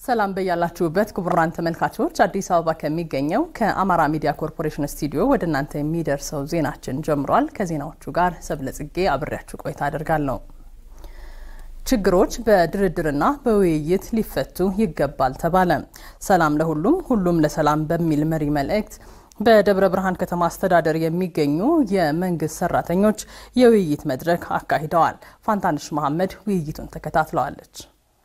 ሰላም በያላችሁበት ክቡራን ተመልካቾች፣ አዲስ አበባ ከሚገኘው ከአማራ ሚዲያ ኮርፖሬሽን ስቱዲዮ ወደ እናንተ የሚደርሰው ዜናችን ጀምሯል። ከዜናዎቹ ጋር ሰብለጽጌ አብሬያችሁ ቆይታ አደርጋለሁ። ችግሮች በድርድርና በውይይት ሊፈቱ ይገባል ተባለ። ሰላም ለሁሉም ሁሉም ለሰላም በሚል መሪ መልእክት በደብረ ብርሃን ከተማ አስተዳደር የሚገኙ የመንግስት ሰራተኞች የውይይት መድረክ አካሂደዋል። ፋንታንሽ መሐመድ ውይይቱን ተከታትለዋለች።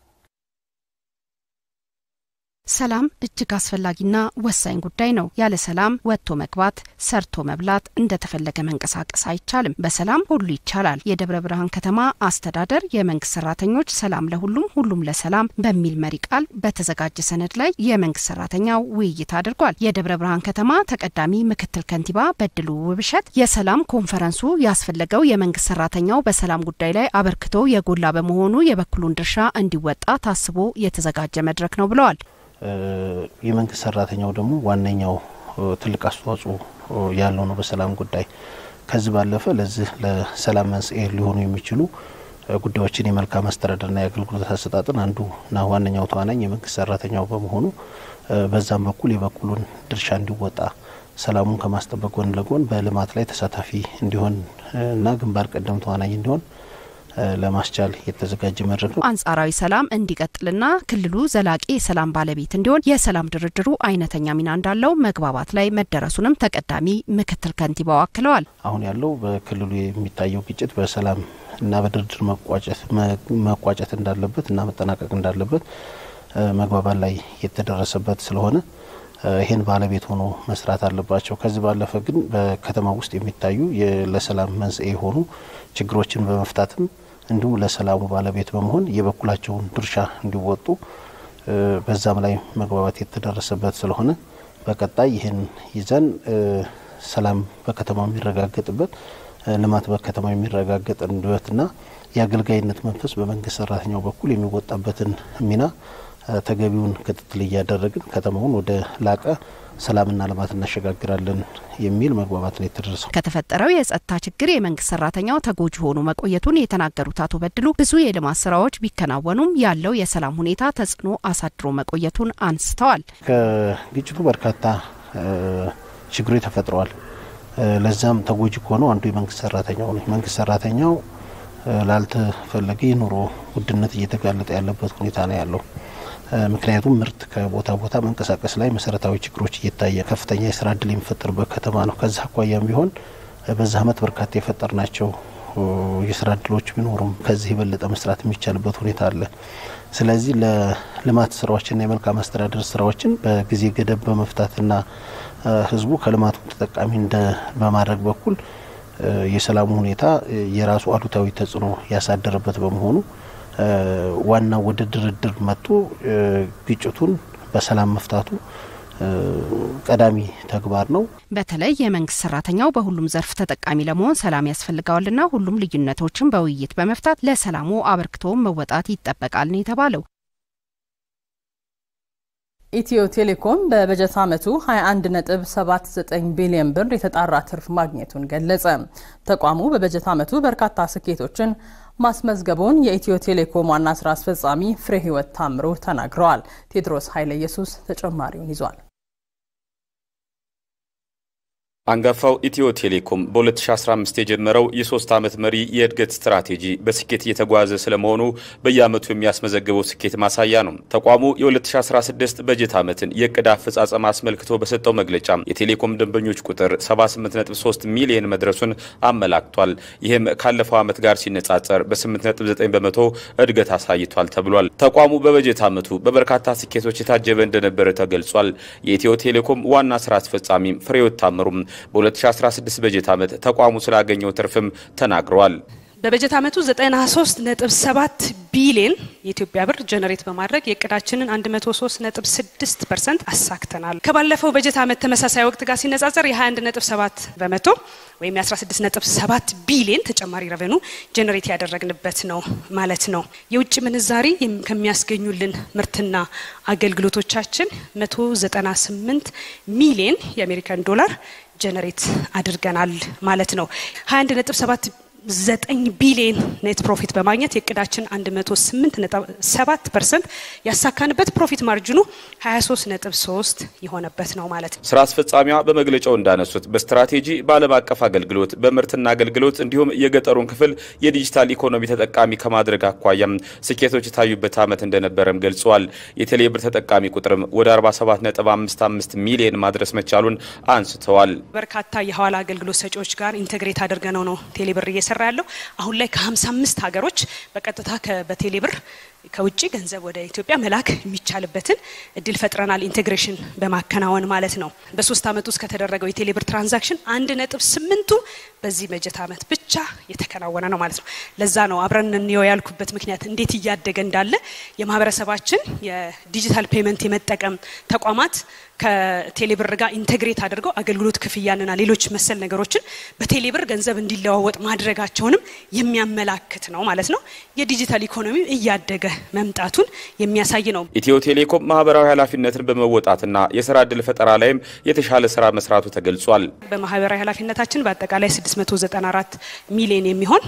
ሰላም እጅግ አስፈላጊና ወሳኝ ጉዳይ ነው። ያለ ሰላም ወጥቶ መግባት፣ ሰርቶ መብላት፣ እንደተፈለገ መንቀሳቀስ አይቻልም። በሰላም ሁሉ ይቻላል። የደብረ ብርሃን ከተማ አስተዳደር የመንግስት ሰራተኞች ሰላም ለሁሉም ሁሉም ለሰላም በሚል መሪ ቃል በተዘጋጀ ሰነድ ላይ የመንግስት ሰራተኛው ውይይት አድርጓል። የደብረ ብርሃን ከተማ ተቀዳሚ ምክትል ከንቲባ በድሉ ውብሸት የሰላም ኮንፈረንሱ ያስፈለገው የመንግስት ሰራተኛው በሰላም ጉዳይ ላይ አበርክቶ የጎላ በመሆኑ የበኩሉን ድርሻ እንዲወጣ ታስቦ የተዘጋጀ መድረክ ነው ብለዋል። የመንግስት ሰራተኛው ደግሞ ዋነኛው ትልቅ አስተዋጽኦ ያለው ነው በሰላም ጉዳይ። ከዚህ ባለፈ ለዚህ ለሰላም መንስኤ ሊሆኑ የሚችሉ ጉዳዮችን የመልካም አስተዳደርና የአገልግሎት አሰጣጥን አንዱና ዋነኛው ተዋናኝ የመንግስት ሰራተኛው በመሆኑ በዛም በኩል የበኩሉን ድርሻ እንዲወጣ ሰላሙን ከማስጠበቅ ጎን ለጎን በልማት ላይ ተሳታፊ እንዲሆን እና ግንባር ቀደም ተዋናኝ እንዲሆን ለማስቻል የተዘጋጀ መድረክ ነው። አንጻራዊ ሰላም እንዲቀጥልና ክልሉ ዘላቂ የሰላም ባለቤት እንዲሆን የሰላም ድርድሩ አይነተኛ ሚና እንዳለው መግባባት ላይ መደረሱንም ተቀዳሚ ምክትል ከንቲባው አክለዋል። አሁን ያለው በክልሉ የሚታየው ግጭት በሰላም እና በድርድር መቋጨት እንዳለበት እና መጠናቀቅ እንዳለበት መግባባት ላይ የተደረሰበት ስለሆነ ይህን ባለቤት ሆኖ መስራት አለባቸው። ከዚህ ባለፈ ግን በከተማ ውስጥ የሚታዩ ለሰላም መንስኤ የሆኑ ችግሮችን በመፍታትም እንዲሁም ለሰላሙ ባለቤት በመሆን የበኩላቸውን ድርሻ እንዲወጡ በዛም ላይ መግባባት የተደረሰበት ስለሆነ በቀጣይ ይህን ይዘን ሰላም በከተማው የሚረጋገጥበት ልማት በከተማው የሚረጋገጥበትና የአገልጋይነት መንፈስ በመንግስት ሰራተኛው በኩል የሚወጣበትን ሚና ተገቢውን ክትትል እያደረግን ከተማውን ወደ ላቀ ሰላምና ልማት እናሸጋግራለን የሚል መግባባት ላይ የተደረሰው። ከተፈጠረው የጸጥታ ችግር የመንግስት ሰራተኛው ተጎጂ ሆኖ መቆየቱን የተናገሩት አቶ በድሉ ብዙ የልማት ስራዎች ቢከናወኑም ያለው የሰላም ሁኔታ ተጽዕኖ አሳድሮ መቆየቱን አንስተዋል። ከግጭቱ በርካታ ችግሮች ተፈጥረዋል። ለዛም ተጎጂ ከሆነው አንዱ የመንግስት ሰራተኛው ነው። የመንግስት ሰራተኛው ላልተፈለገ የኑሮ ውድነት እየተጋለጠ ያለበት ሁኔታ ነው ያለው። ምክንያቱም ምርት ከቦታ ቦታ መንቀሳቀስ ላይ መሰረታዊ ችግሮች እየታየ ከፍተኛ የስራ እድል የሚፈጠርበት ከተማ ነው። ከዛ አኳያም ቢሆን በዛ አመት በርካታ የፈጠር ናቸው የስራ እድሎች ቢኖሩም ከዚህ የበለጠ መስራት የሚቻልበት ሁኔታ አለ። ስለዚህ ለልማት ስራዎችና የመልካም አስተዳደር ስራዎችን በጊዜ ገደብ በመፍታትና ህዝቡ ከልማቱ ተጠቃሚ እንደ በማድረግ በኩል የሰላሙ ሁኔታ የራሱ አሉታዊ ተጽዕኖ ያሳደረበት በመሆኑ ዋናው ወደ ድርድር መጥቶ ግጭቱን በሰላም መፍታቱ ቀዳሚ ተግባር ነው። በተለይ የመንግስት ሰራተኛው በሁሉም ዘርፍ ተጠቃሚ ለመሆን ሰላም ያስፈልገዋልና ሁሉም ልዩነቶችን በውይይት በመፍታት ለሰላሙ አበርክቶውን መወጣት ይጠበቃል ነው የተባለው። ኢትዮ ቴሌኮም በበጀት ዓመቱ 21.79 ቢሊዮን ብር የተጣራ ትርፍ ማግኘቱን ገለጸ። ተቋሙ በበጀት ዓመቱ በርካታ ስኬቶችን ማስመዝገቡን የኢትዮ ቴሌኮም ዋና ስራ አስፈጻሚ ፍሬ ህይወት ታምሮ ተናግረዋል። ቴድሮስ ኃይለ ኢየሱስ ተጨማሪውን ይዟል። አንጋፋው ኢትዮ ቴሌኮም በ2015 የጀመረው የሶስት ዓመት መሪ የእድገት ስትራቴጂ በስኬት እየተጓዘ ስለመሆኑ በየዓመቱ የሚያስመዘግበው ስኬት ማሳያ ነው። ተቋሙ የ2016 በጀት ዓመትን የእቅድ አፈጻጸም አስመልክቶ በሰጠው መግለጫ የቴሌኮም ደንበኞች ቁጥር 783 ሚሊዮን መድረሱን አመላክቷል። ይህም ካለፈው ዓመት ጋር ሲነጻጸር በ8.9 በመቶ እድገት አሳይቷል ተብሏል። ተቋሙ በበጀት ዓመቱ በበርካታ ስኬቶች የታጀበ እንደነበረ ተገልጿል። የኢትዮ ቴሌኮም ዋና ስራ አስፈጻሚ ፍሬህይወት ታምሩም በ2016 በጀት ዓመት ተቋሙ ስላገኘው ትርፍም ተናግረዋል። በበጀት ዓመቱ 93.7 ቢሊዮን የኢትዮጵያ ብር ጀነሬት በማድረግ የእቅዳችንን 103.6 ፐርሰንት አሳክተናል። ከባለፈው በጀት ዓመት ተመሳሳይ ወቅት ጋር ሲነጻጸር የ21.7 በመቶ ወይም የ16.7 ቢሊዮን ተጨማሪ ረቨኑ ጀነሬት ያደረግንበት ነው ማለት ነው። የውጭ ምንዛሪ ከሚያስገኙልን ምርትና አገልግሎቶቻችን 198 ሚሊዮን የአሜሪካን ዶላር ጀነሬት አድርገናል ማለት ነው። 21.7 ዘጠኝ ቢሊዮን ኔት ፕሮፊት በማግኘት የእቅዳችን 108.7 ፐርሰንት ያሳካንበት ፕሮፊት ማርጅኑ 23.3 የሆነበት ነው ማለት ነው። ስራ አስፈጻሚዋ በመግለጫው እንዳነሱት በስትራቴጂ በዓለም አቀፍ አገልግሎት በምርትና አገልግሎት እንዲሁም የገጠሩን ክፍል የዲጂታል ኢኮኖሚ ተጠቃሚ ከማድረግ አኳያም ስኬቶች የታዩበት ዓመት እንደነበረም ገልጸዋል። የቴሌብር ተጠቃሚ ቁጥርም ወደ 47.55 ሚሊዮን ማድረስ መቻሉን አንስተዋል። በርካታ የሐዋላ አገልግሎት ሰጪዎች ጋር ኢንቴግሬት አድርገነው ነው ቴሌብር እየሰራ ያለው አሁን ላይ ከ55 ሀገሮች በቀጥታ በቴሌብር ከውጭ ገንዘብ ወደ ኢትዮጵያ መላክ የሚቻልበትን እድል ፈጥረናል። ኢንቴግሬሽን በማከናወን ማለት ነው። በሶስት ዓመት ውስጥ ከተደረገው የቴሌብር ትራንዛክሽን አንድ ነጥብ ስምንቱ በዚህ በጀት ዓመት ብቻ የተከናወነ ነው ማለት ነው። ለዛ ነው አብረን እንየው ያልኩበት ምክንያት እንዴት እያደገ እንዳለ የማህበረሰባችን የዲጂታል ፔመንት የመጠቀም ተቋማት ከቴሌብር ጋር ኢንቴግሬት አድርገው አገልግሎት ክፍያንና ሌሎች መሰል ነገሮችን በቴሌብር ገንዘብ እንዲለዋወጥ ማድረጋቸውንም የሚያመላክት ነው ማለት ነው። የዲጂታል ኢኮኖሚው እያደገ መምጣቱን የሚያሳይ ነው። ኢትዮ ቴሌኮም ማህበራዊ ኃላፊነትን በመወጣትና የስራ እድል ፈጠራ ላይም የተሻለ ስራ መስራቱ ተገልጿል። በማህበራዊ ኃላፊነታችን በአጠቃላይ 694 ሚሊዮን የሚሆን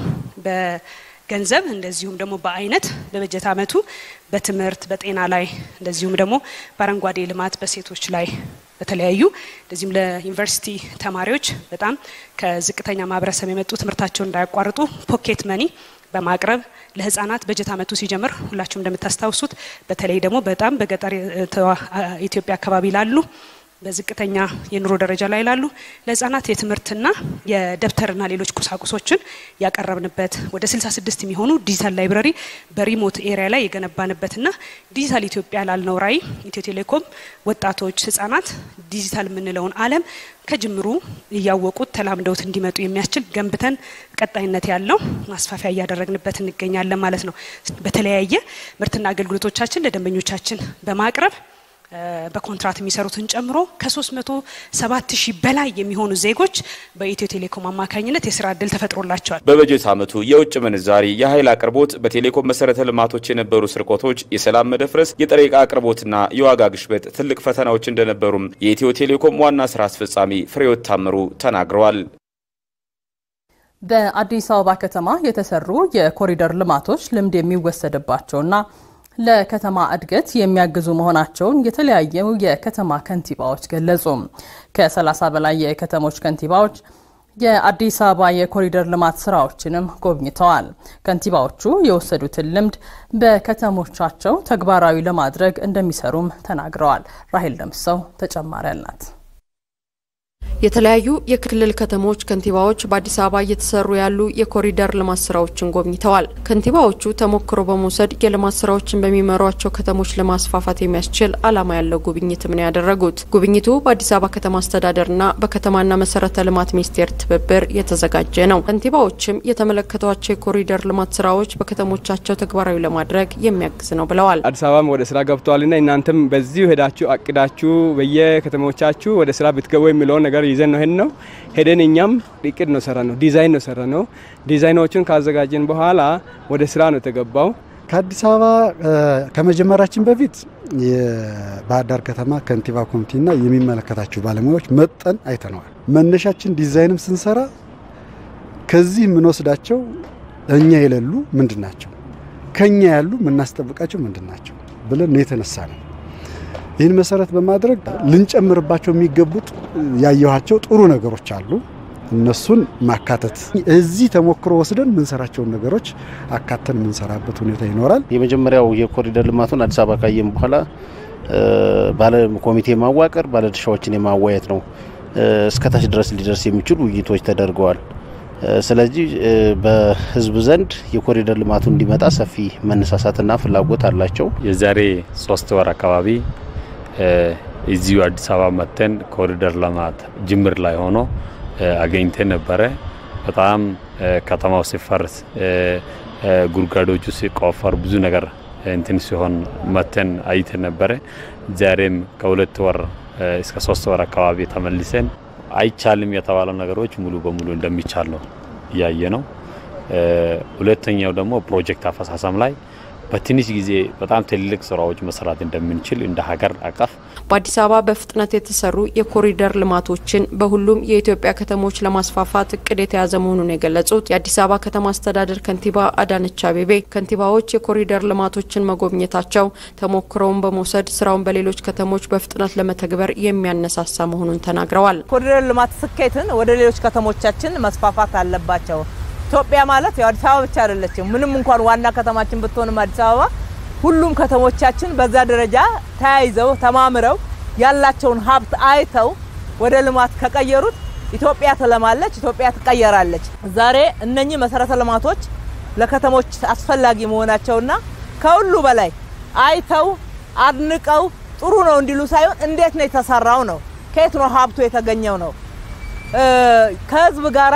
ገንዘብ እንደዚሁም ደግሞ በአይነት በበጀት ዓመቱ በትምህርት በጤና ላይ እንደዚሁም ደግሞ በአረንጓዴ ልማት በሴቶች ላይ በተለያዩ እንደዚሁም ለዩኒቨርሲቲ ተማሪዎች በጣም ከዝቅተኛ ማህበረሰብ የመጡ ትምህርታቸውን እንዳያቋርጡ ፖኬት መኒ በማቅረብ ለህጻናት በጀት ዓመቱ ሲጀምር ሁላችሁም እንደምታስታውሱት በተለይ ደግሞ በጣም በገጠር ኢትዮጵያ አካባቢ ላሉ በዝቅተኛ የኑሮ ደረጃ ላይ ላሉ ለህጻናት የትምህርትና የደብተርና ሌሎች ቁሳቁሶችን ያቀረብንበት ወደ 66 የሚሆኑ ዲጂታል ላይብረሪ በሪሞት ኤሪያ ላይ የገነባንበትና ዲጂታል ኢትዮጵያ ላልነው ራዕይ ኢትዮ ቴሌኮም ወጣቶች፣ ህጻናት ዲጂታል የምንለውን ዓለም ከጅምሩ እያወቁት ተላምደውት እንዲመጡ የሚያስችል ገንብተን ቀጣይነት ያለው ማስፋፊያ እያደረግንበት እንገኛለን ማለት ነው። በተለያየ ምርትና አገልግሎቶቻችን ለደንበኞቻችን በማቅረብ በኮንትራት የሚሰሩትን ጨምሮ ከ307 ሺህ በላይ የሚሆኑ ዜጎች በኢትዮ ቴሌኮም አማካኝነት የስራ እድል ተፈጥሮላቸዋል። በበጀት ዓመቱ የውጭ ምንዛሪ፣ የኃይል አቅርቦት፣ በቴሌኮም መሰረተ ልማቶች የነበሩ ስርቆቶች፣ የሰላም መደፍረስ፣ የጥሬ ዕቃ አቅርቦትና የዋጋ ግሽበት ትልቅ ፈተናዎች እንደነበሩም የኢትዮ ቴሌኮም ዋና ስራ አስፈጻሚ ፍሬሕይወት ታምሩ ተናግረዋል። በአዲስ አበባ ከተማ የተሰሩ የኮሪደር ልማቶች ልምድ የሚወሰድባቸውና ለከተማ እድገት የሚያግዙ መሆናቸውን የተለያዩ የከተማ ከንቲባዎች ገለጹ። ከ30 በላይ የከተሞች ከንቲባዎች የአዲስ አበባ የኮሪደር ልማት ስራዎችንም ጎብኝተዋል። ከንቲባዎቹ የወሰዱትን ልምድ በከተሞቻቸው ተግባራዊ ለማድረግ እንደሚሰሩም ተናግረዋል። ራሄል ደምሰው ተጨማሪ አላት። የተለያዩ የክልል ከተሞች ከንቲባዎች በአዲስ አበባ እየተሰሩ ያሉ የኮሪደር ልማት ስራዎችን ጎብኝተዋል። ከንቲባዎቹ ተሞክሮ በመውሰድ የልማት ስራዎችን በሚመሯቸው ከተሞች ለማስፋፋት የሚያስችል ዓላማ ያለው ጉብኝትም ነው ያደረጉት። ጉብኝቱ በአዲስ አበባ ከተማ አስተዳደርና በከተማና መሰረተ ልማት ሚኒስቴር ትብብር የተዘጋጀ ነው። ከንቲባዎችም የተመለከቷቸው የኮሪደር ልማት ስራዎች በከተሞቻቸው ተግባራዊ ለማድረግ የሚያግዝ ነው ብለዋል። አዲስ አበባም ወደ ስራ ገብተዋልና እናንተም በዚሁ ሄዳችሁ አቅዳችሁ በየከተሞቻችሁ ወደ ስራ ብትገቡ የሚለውን ነገር ይዘን ነው ሄድ ነው ሄደን እኛም እቅድ ነው ሰራ ነው ዲዛይን ነው ሰራ ነው። ዲዛይኖቹን ካዘጋጀን በኋላ ወደ ስራ ነው የተገባው። ከአዲስ አበባ ከመጀመራችን በፊት የባህር ዳር ከተማ ከንቲባ ኮሚቴና የሚመለከታቸው ባለሙያዎች መጠን አይተነዋል። መነሻችን ዲዛይንም ስንሰራ ከዚህ የምንወስዳቸው እኛ የሌሉ ምንድን ናቸው፣ ከኛ ያሉ የምናስጠብቃቸው ምንድን ናቸው ብለን የተነሳ ነው። ይህን መሰረት በማድረግ ልንጨምርባቸው የሚገቡት ያየኋቸው ጥሩ ነገሮች አሉ። እነሱን ማካተት እዚህ ተሞክሮ ወስደን የምንሰራቸውን ነገሮች አካተን የምንሰራበት ሁኔታ ይኖራል። የመጀመሪያው የኮሪደር ልማቱን አዲስ አበባ ካየም በኋላ ባለ ኮሚቴ ማዋቀር፣ ባለድርሻዎችን የማዋየት ነው። እስከታች ድረስ ሊደርስ የሚችሉ ውይይቶች ተደርገዋል። ስለዚህ በህዝብ ዘንድ የኮሪደር ልማቱ እንዲመጣ ሰፊ መነሳሳትና ፍላጎት አላቸው። የዛሬ ሶስት ወር አካባቢ እዚሁ አዲስ አበባ መጥተን ኮሪደር ልማት ጅምር ላይ ሆኖ አገኝተን ነበረ። በጣም ከተማው ሲፈርስ ጉድጓዶቹ ሲቆፈር ብዙ ነገር እንትን ሲሆን መተን አይተን ነበረ። ዛሬም ከሁለት ወር እስከ ሶስት ወር አካባቢ ተመልሰን አይቻልም የተባለው ነገሮች ሙሉ በሙሉ እንደሚቻል ነው እያየ ነው። ሁለተኛው ደግሞ ፕሮጀክት አፈሳሰም ላይ በትንሽ ጊዜ በጣም ትልልቅ ስራዎች መስራት እንደምንችል እንደ ሀገር አቀፍ በአዲስ አበባ በፍጥነት የተሰሩ የኮሪደር ልማቶችን በሁሉም የኢትዮጵያ ከተሞች ለማስፋፋት እቅድ የተያዘ መሆኑን የገለጹት የአዲስ አበባ ከተማ አስተዳደር ከንቲባ አዳነች አቤቤ ከንቲባዎች የኮሪደር ልማቶችን መጎብኘታቸው ተሞክሮውን በመውሰድ ስራውን በሌሎች ከተሞች በፍጥነት ለመተግበር የሚያነሳሳ መሆኑን ተናግረዋል። ኮሪደር ልማት ስኬትን ወደ ሌሎች ከተሞቻችን መስፋፋት አለባቸው። ኢትዮጵያ ማለት ያው አዲስ አበባ ብቻ አይደለችም። ምንም እንኳን ዋና ከተማችን ብትሆንም አዲስ አበባ ሁሉም ከተሞቻችን በዛ ደረጃ ተያይዘው ተማምረው ያላቸውን ሀብት አይተው ወደ ልማት ከቀየሩት ኢትዮጵያ ትለማለች፣ ኢትዮጵያ ትቀየራለች። ዛሬ እነኚህ መሰረተ ልማቶች ለከተሞች አስፈላጊ መሆናቸውና ከሁሉ በላይ አይተው አድንቀው ጥሩ ነው እንዲሉ ሳይሆን እንዴት ነው የተሰራው ነው፣ ከየት ነው ሀብቱ የተገኘው ነው፣ ከህዝብ ጋራ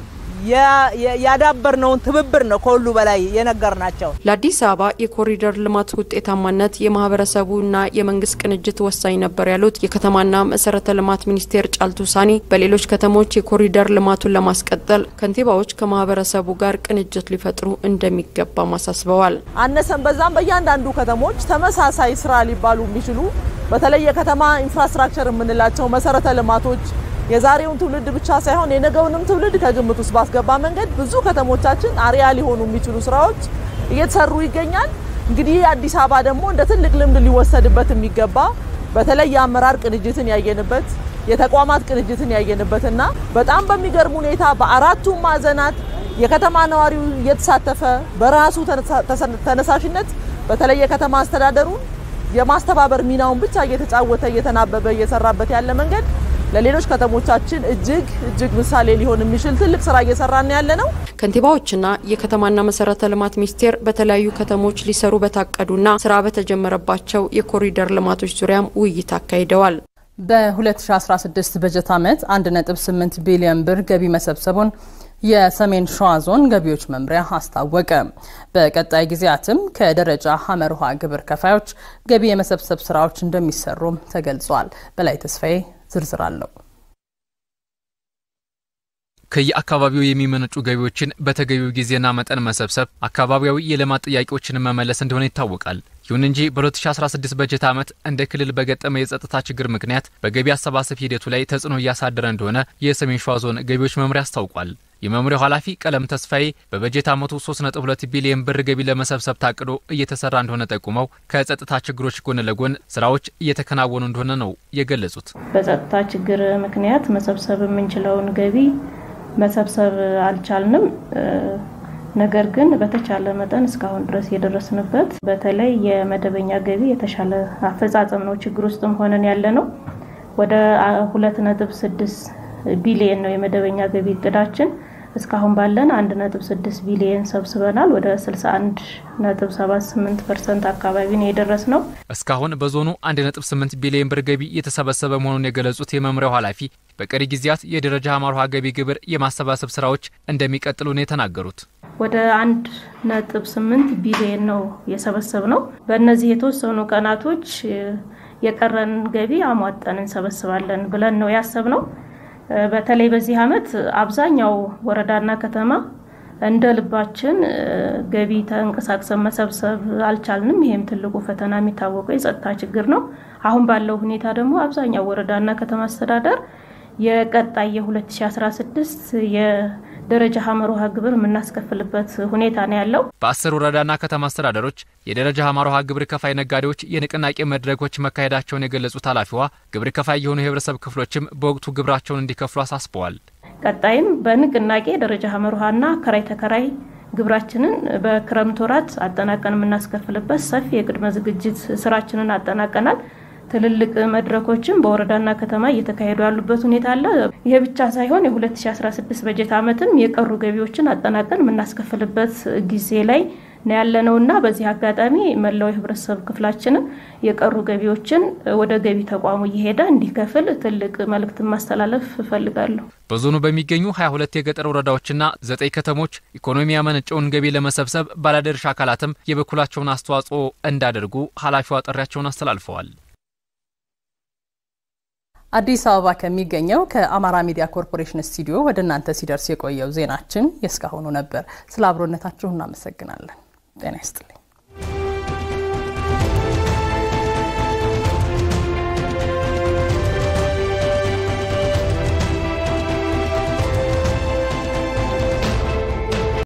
ያዳበርነውን ትብብር ነው ከሁሉ በላይ የነገር ናቸው። ለአዲስ አበባ የኮሪደር ልማት ውጤታማነት የማህበረሰቡና የመንግስት ቅንጅት ወሳኝ ነበር ያሉት የከተማና መሰረተ ልማት ሚኒስቴር ጫልቱ ሳኒ በሌሎች ከተሞች የኮሪደር ልማቱን ለማስቀጠል ከንቲባዎች ከማህበረሰቡ ጋር ቅንጅት ሊፈጥሩ እንደሚገባም አሳስበዋል። አነሰን በዛም በእያንዳንዱ ከተሞች ተመሳሳይ ስራ ሊባሉ የሚችሉ በተለይ የከተማ ኢንፍራስትራክቸር የምንላቸው መሰረተ ልማቶች የዛሬውን ትውልድ ብቻ ሳይሆን የነገውንም ትውልድ ከግምት ውስጥ ባስገባ መንገድ ብዙ ከተሞቻችን አርያ ሊሆኑ የሚችሉ ስራዎች እየተሰሩ ይገኛል። እንግዲህ አዲስ አበባ ደግሞ እንደ ትልቅ ልምድ ሊወሰድበት የሚገባ በተለይ የአመራር ቅንጅትን ያየንበት የተቋማት ቅንጅትን ያየንበትና በጣም በሚገርም ሁኔታ በአራቱም ማዕዘናት የከተማ ነዋሪው እየተሳተፈ በራሱ ተነሳሽነት በተለይ የከተማ አስተዳደሩን የማስተባበር ሚናውን ብቻ እየተጫወተ እየተናበበ እየሰራበት ያለ መንገድ ለሌሎች ከተሞቻችን እጅግ እጅግ ምሳሌ ሊሆን የሚችል ትልቅ ስራ እየሰራን ያለ ነው። ከንቲባዎችና የከተማና መሰረተ ልማት ሚኒስቴር በተለያዩ ከተሞች ሊሰሩ በታቀዱና ስራ በተጀመረባቸው የኮሪደር ልማቶች ዙሪያም ውይይት አካሂደዋል። በ2016 በጀት ዓመት 1.8 ቢሊዮን ብር ገቢ መሰብሰቡን የሰሜን ሸዋ ዞን ገቢዎች መምሪያ አስታወቀ። በቀጣይ ጊዜያትም ከደረጃ ሀመር ውሃ ግብር ከፋዮች ገቢ የመሰብሰብ ስራዎች እንደሚሰሩም ተገልጿል። በላይ ተስፋዬ ዝርዝር አለው። ከየአካባቢው የሚመነጩ ገቢዎችን በተገቢው ጊዜና መጠን መሰብሰብ አካባቢያዊ የልማት ጥያቄዎችን መመለስ እንደሆነ ይታወቃል። ይሁን እንጂ በ2016 በጀት ዓመት እንደ ክልል በገጠመ የጸጥታ ችግር ምክንያት በገቢ አሰባሰብ ሂደቱ ላይ ተጽዕኖ እያሳደረ እንደሆነ የሰሜን ሸዋ ዞን ገቢዎች መምሪያ አስታውቋል። የመምሪያው ኃላፊ ቀለም ተስፋዬ በበጀት ዓመቱ 3.2 ቢሊዮን ብር ገቢ ለመሰብሰብ ታቅዶ እየተሰራ እንደሆነ ጠቁመው ከጸጥታ ችግሮች ጎን ለጎን ስራዎች እየተከናወኑ እንደሆነ ነው የገለጹት። በጸጥታ ችግር ምክንያት መሰብሰብ የምንችለውን ገቢ መሰብሰብ አልቻልንም። ነገር ግን በተቻለ መጠን እስካሁን ድረስ የደረስንበት በተለይ የመደበኛ ገቢ የተሻለ አፈጻጸም ነው። ችግር ውስጥም ሆነን ያለ ነው። ወደ ሁለት ነጥብ ስድስት ቢሊየን ነው የመደበኛ ገቢ እቅዳችን። እስካሁን ባለን አንድ ነጥብ ስድስት ቢሊየን ሰብስበናል። ወደ 61 ነጥብ 78 ፐርሰንት አካባቢ ነው የደረስ ነው። እስካሁን በዞኑ 1.8 ቢሊዮን ብር ገቢ የተሰበሰበ መሆኑን የገለጹት የመምሪያው ኃላፊ በቀሪ ጊዜያት የደረጃ ሀመር ውሃ ገቢ ግብር የማሰባሰብ ስራዎች እንደሚቀጥሉ ነው የተናገሩት። ወደ አንድ ነጥብ ስምንት ቢሊየን ነው የሰበሰብ ነው። በእነዚህ የተወሰኑ ቀናቶች የቀረን ገቢ አሟጠን እንሰበስባለን ብለን ነው ያሰብ ነው። በተለይ በዚህ ዓመት አብዛኛው ወረዳና ከተማ እንደ ልባችን ገቢ ተንቀሳቅሰን መሰብሰብ አልቻልንም። ይህም ትልቁ ፈተና የሚታወቀው የጸጥታ ችግር ነው። አሁን ባለው ሁኔታ ደግሞ አብዛኛው ወረዳና ከተማ አስተዳደር የቀጣይ የ2016 የደረጃ ሀመር ውሃ ግብር የምናስከፍልበት ሁኔታ ነው ያለው። በአስር ወረዳና ከተማ አስተዳደሮች የደረጃ ሀመር ውሃ ግብር ከፋይ ነጋዴዎች የንቅናቄ መድረኮች መካሄዳቸውን የገለጹት ኃላፊዋ ግብር ከፋይ የሆኑ የህብረተሰብ ክፍሎችም በወቅቱ ግብራቸውን እንዲከፍሉ አሳስበዋል። ቀጣይም በንቅናቄ ደረጃ ሀመር ውሃና ከራይ ተከራይ ግብራችንን በክረምት ወራት አጠናቀን የምናስከፍልበት ሰፊ የቅድመ ዝግጅት ስራችንን አጠናቀናል። ትልልቅ መድረኮችም በወረዳና ከተማ እየተካሄዱ ያሉበት ሁኔታ አለ። ይሄ ብቻ ሳይሆን የ2016 በጀት ዓመትም የቀሩ ገቢዎችን አጠናቀን የምናስከፍልበት ጊዜ ላይ ነው ያለነውና በዚህ አጋጣሚ መላው የህብረተሰብ ክፍላችንም የቀሩ ገቢዎችን ወደ ገቢ ተቋሙ እየሄደ እንዲከፍል ትልቅ መልእክት ማስተላለፍ እፈልጋለሁ። በዞኑ በሚገኙ 22 የገጠር ወረዳዎችና ዘጠኝ ከተሞች ኢኮኖሚ ያመነጨውን ገቢ ለመሰብሰብ ባለድርሻ አካላትም የበኩላቸውን አስተዋጽኦ እንዳደርጉ ኃላፊዋ ጥሪያቸውን አስተላልፈዋል። አዲስ አበባ ከሚገኘው ከአማራ ሚዲያ ኮርፖሬሽን ስቱዲዮ ወደ እናንተ ሲደርስ የቆየው ዜናችን የእስካሁኑ ነበር። ስለ አብሮነታችሁ እናመሰግናለን። ጤና ይስጥልኝ።